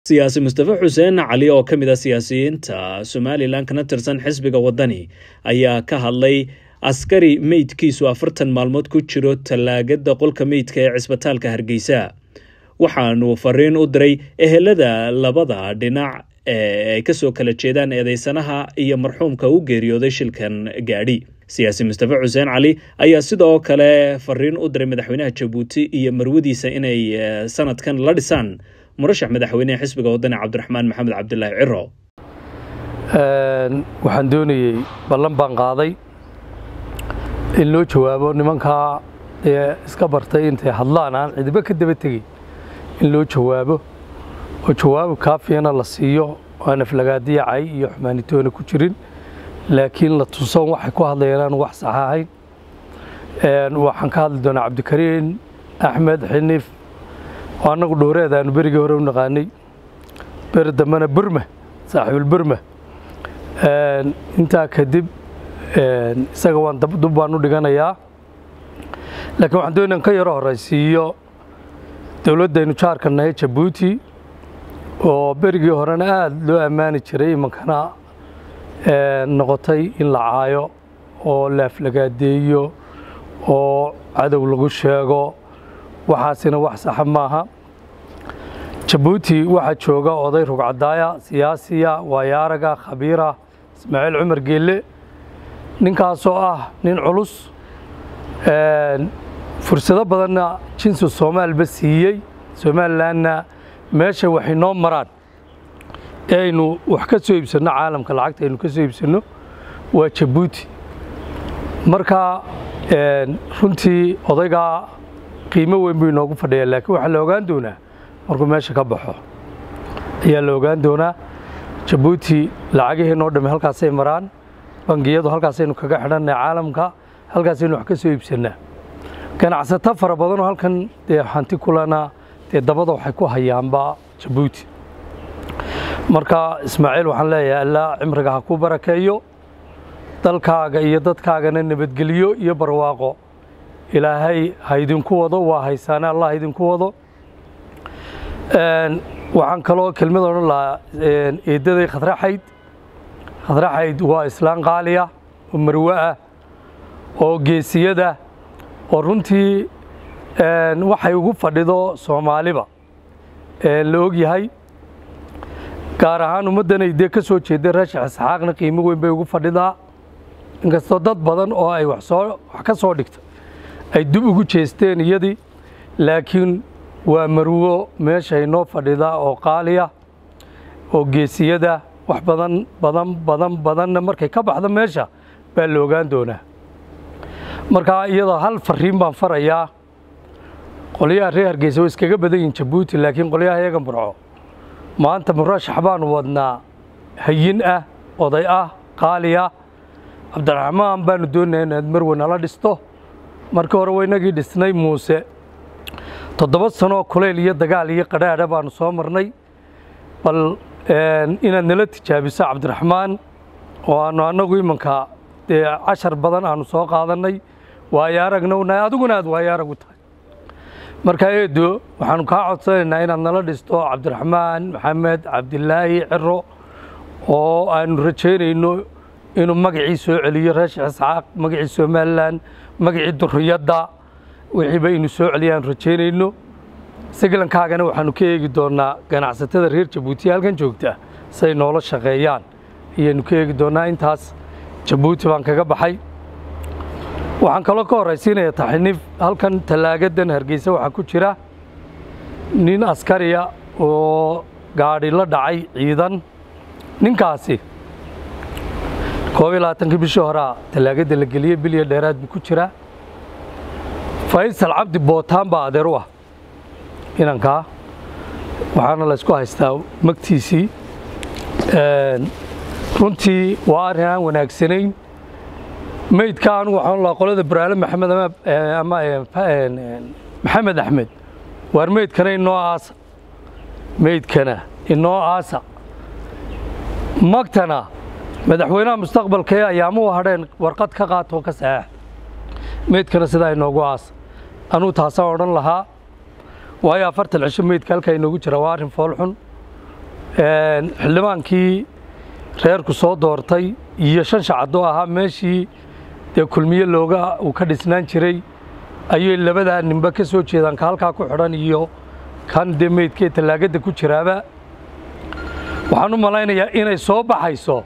siyaasi mustafe xuseen cali oo ka mid ah siyaasiyiinta somalilan kana tirsan xisbiga wadani ayaa ka hadlay askari meydkiisu afartan maalmood ku jiro tallaagada qolka meydka ee cisbitaalka hargeysa waxaanu fariin u diray ehelada labada dhinac ee ay kasoo kala jeedaan eedeysanaha iyo marxuumka u geeriyooday shilkan gaadhi siyaasi mustafe xuseen cali ayaa sidoo kale fariin u diray madaxweynaha jabuuti iyo marwadiisa inay sanadkan la dhisaan murashax madaxweynehe xisbiga wadani cabdiraxmaan maxamed cabdilaahi ciro waxaan doonayey ballan baan qaaday in loo jawaabo nimankaa ee iska bartay intay hadlaan aan cidibo ka daba tegey in loo jawaabo oo jawaab kaafiyana la siiyo aan aflagaadiya cay iyo xumaanitoona ku jirin laakiin la tuson waxay ku hadlayaan aan wax sax ahayn waxaan ka hadli doonaa cabdikariin axmed xiniif oo annagu dhowreed aanu berigii hore u naqaanay beri dambena burma saaxiibulburma intaa kadib isaga waan dub baan u dhiganayaa laakiin waxaan doonaya ka yaro horaysiiyo dowladdaynu jaarka nahay jabuuti oo berigii horena aada loo ammaani jiray imankana noqotay in la caayo oo la aflagaadeeyo oo cadow lagu sheego waxaasina wax saxa maaha jabuuti waxaa jooga oday rugcadaaya siyaasiya waayaaraga khabiira ismaaciil cumar geelle ninkaasoo ah nin culus fursado badanna jinsi soomaalba siiyey somalilanna meesha waxay noo maraan ee aynu wax ka soo iibsanno caalamka lacagta aynu ka soo iibsanno waa jabuuti marka runtii odaygaa qiimo weyn buu inoogu fadhiyaa laakiin waxaa la ogaan doonaa markuu meesha ka baxo ayaa la ogaan doonaa jabuuti lacagihiinoo dhamme halkaasay maraan bangiyadu halkaasaynu kaga xidhannay caalamka halkaasaynu wax ka soo iibsannaa ganacsato fara badanoo halkan dee hanti kulana dee dabada waxay ku hayaanba jabuuti marka ismaaciil waxaan leeyahay allaa cimriga ha ku barakeeyo dalkaaga iyo dadkaagana nabadgelyo iyo barwaaqo ilaahay ha idinku wado waa haysaane allah idinku wado waxaan kaloo kelmad odhan lahaa eeddaday khadraxayd khadraxayd waa islaan qaaliya oo marwe ah oo geesiyada oo runtii waxay ugu fadhido soomaaliba la og yahay gaar ahaan ummaddanay dee ka soo jeedday raashax isxaaqna qiimo weyn bay ugu fadhidaa inkastoo dad badan oo ay wax ka soo dhigta ay dib ugu jeesteen iyadii laakiin waa marwo meeshay noo fadhida oo qaaliya oo geesiyada wax badan badan badan badanna markay ka baxdo meesha baa la ogaan doonaa markaa iyadoo hal fariin baan farayaa qolyaha reer hargeysa way iskaga badan yihin jabuuti laakiin qolyaha iyaga murco maanta murashax baanu wadnaa hayin ah oday ah qaaliya cabdiraxmaan baanu doonaya inaad marwe nala dhisto markii hore waynagii dhisnay muuse toddoba sanoo kulayl iyo dagaal iyo qadhaadha baanu soo marnay bal inaad nala tijaabiso cabdiraxmaan oo aanu annagu imanka dee cashar badan aanu soo qaadannay waayo aragna unahay adiguna aad waayo arag u tahay marka eedo waxaanu kaa codsanaynaa inaad nala dhisto cabdiraxmaan maxamed cabdilaahi ciro oo aanu rajaynayno inuu magacii soo celiyo reeshax isxaaq magacii somalilan magacii duriyadda wixiiba inu soo celiya aanu rajaynayno siglankaagana waxaanu ka eegi doonnaa ganacsatada reer jabuuti halkan joogta say noola shaqeeyaan ayaanu ka eegi doonnaa intaas jabuuti baan kaga baxay waxaan kaloo ka horraysiinaya taxniif halkan tallaagadan hargeysa waxaa ku jira nin askariya oo gaadhi la dhacay ciidan ninkaasi koob iyo labaatankii bishii horaa tallaagadda la geliyey bilya dheeraad buu ku jiraa faysal cabdi bootaan baa adeer u ah inankaa waxaana laysku haystaa magtiisii runtii waa arrin aan wanaagsanayn meydka anugu waxaan lahaa qolada baraale maxamed ama maxamed axmed waar meydkana inoo aasa meydkana inoo aasa magtana madaxweynaha mustaqbalka ee ayaamuhu hadheen warqad ka qaatoo ka saxeex meydkana sidaa inoogu aasa anuu taasaan odhan lahaa waayo afartan cisho meydka halkaa inoogu jira waa arrin foolxun xildhibaankii reerku soo doortay iyo shan shacadoo ahaa meeshii dee kulmiye looga uu ka dhisnaan jiray ayay labadaa ninba ka soo jeedaan ka halkaa ku xidhan iyo kan dee meydkee tallaagadda ku jiraaba waxaan u malaynayaa inay soo baxayso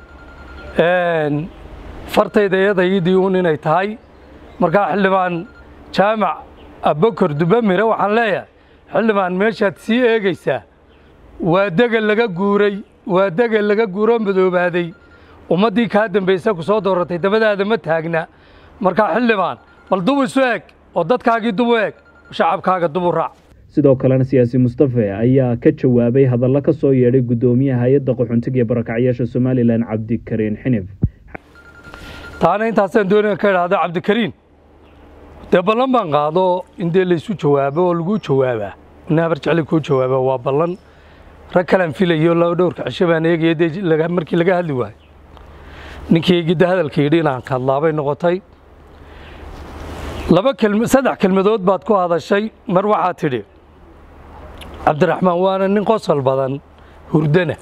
fartayda eedaydii uun inay tahay markaa xildhibaan jaamac abokor dubamire waxaan leeyahay xildhibaan meeshaad sii eegaysaa waa degel laga guuray waa degel laga guuroo madoobaaday ummaddii kaa dambaysa ku soo dooratay dabadaada ma taagna markaa xildhibaan bal dubu isu eg oo dadkaagii dubu eg shacabkaaga dubu raac sidoo kalena siyaasi mustafe ayaa ka jawaabay hadallo ka soo yeedhay guddoomiyaha hay-adda qaxoontiga iyo barakacyaasha somalilan cabdikariin xinif taana intaasaan doonaya ka idhaahda cabdikariin dee ballan baan qaado in dee laysu jawaabo oo laguu jawaabaa ina habar jecli kuu jawaaba waa ballan rag kalaan filayo laba dhowrka cisho baan eegaya dee markii laga hadli waayo ninkii eegidda hadalka yidhi inaan hadlaabay noqotay laba kelm saddex kelmadood baad ku hadashay mar waxaad tidhi cabdiraxmaan waana nin qosol badan hurdana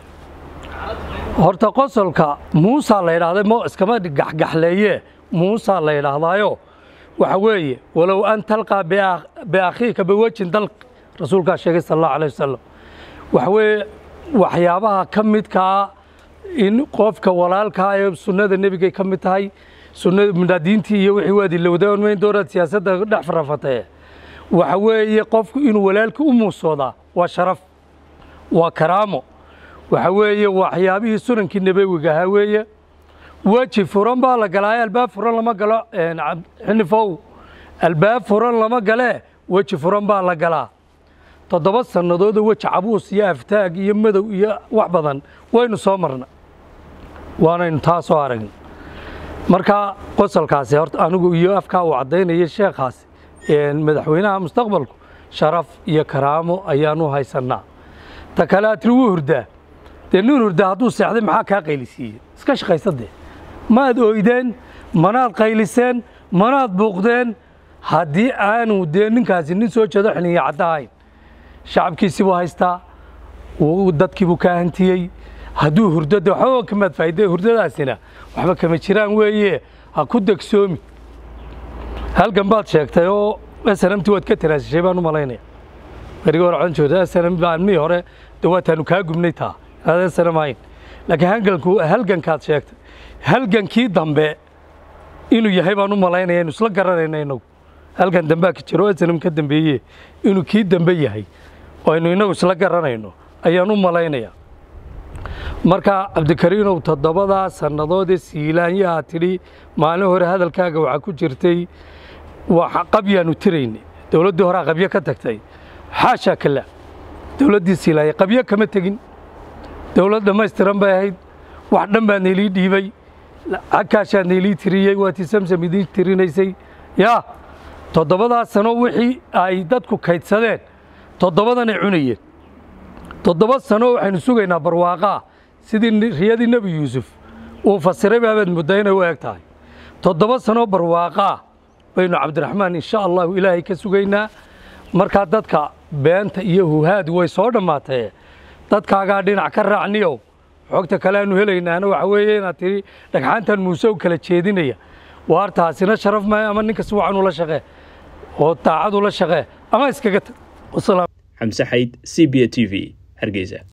horta qosolka muusaa la yidhahday mo iskama gaxgaxleeye muusaa la yidhaahdaayo waxa weeye walow an talqaa biakhiika biwejin dalq rasuulkaa sheegay sal allahu alayh wasalam waxa weeye waxyaabaha ka midkaa in qofka walaalkaa ee sunnada nebigay ka mid tahay sunnada munaadiintii iyo wixii waad ilowdaan mayn doonaad siyaasadda dhex farafatee waxa weeye qofku inuu walaalka u muusoodaa waa sharaf waa karaamo waxa weeye waxyaabihii sunankii nebewiga ahaa weeye weji furan baa la galaaye albaab furan lama galo xinifow albaab furan lama galee weji furan baa la galaa toddoba sannadoodoo weji cabuus iyo aftaag iyo madow iyo wax badan waynu soo marna waanaynu taa soo aragna marka qosolkaasi horta anigu iyo afkaa uu caddaynaya sheekhaasi madaxweynaha mustaqbalku sharaf iyo karaamo ayaanu haysannaa ta kale aad tiri wuu hurdaa dee nin hurdaa hadduu seexday maxaa kaa qaylisiiyey iska shaqaysa dee maad oydeen manaad qayliseen manaad buuqdeen haddii aanu dee ninkaasi nin soo jeedo xiliya cadda ahayn shacabkiisii buu haystaa dadkii buu kaa hantiyey hadduu hurdo dee waxba kamaad faa'iide hurdadaasina waxba kama jiraan weeye ha ku degsoomi halgan baad sheegtay oo snamti waad ka tanaasishay baan u malaynaya berigi hore codon joogta snm maalmihii hore dee waataanu kaa gubnay taa aad snm ahayn laakiin halganku halgankaad sheegtay halgankii dambe inuu yahay baan u malaynaya inu isla garanayna inagu halgan dambea ka jiro snm ka dambeeye inuu kii dambe yahay oo aynu inagu isla garanayno ayaan u malaynaya marka cabdikariinow toddobadaa sannadoodee siilaanyaha tidhi maalin hore hadalkaaga waxaa ku jirtay qabyaanu tiraynay dowladdii horea qabyo ka tagtay xaashaa kala dowladdii siilaanya qabyo kama tegin dowlad dhammaystiran bay ahayd wax dhan baa nailii dhiibay cagkaashaa nailii tiriyey waatii samsam idiin tirinaysay yaa toddobadaa sano wixii ay dadku kaydsadeen toddobadanay cunayeen toddoba sano waxaynu sugaynaa barwaaqaa sidii riyadii nebi yuusuf uu fasiray baabaad muddaa inay u eg tahay toddoba sanoo barwaaqaa baynu cabdiraxmaan insha allahu ilaahay ka sugaynaa markaa dadka beenta iyo huhaad way soo dhammaatee dadkaagaa dhinac ka raacniyow xogta kale aanu helaynaana waxa weeye inaad tidhi dhagxaantan muuse u kala jeedinaya waartaasina sharaf maayo ama ninka si wacan ula shaqee oo daacad ula shaqee ama iskaga tag xamse xayd c b a t v hargeysa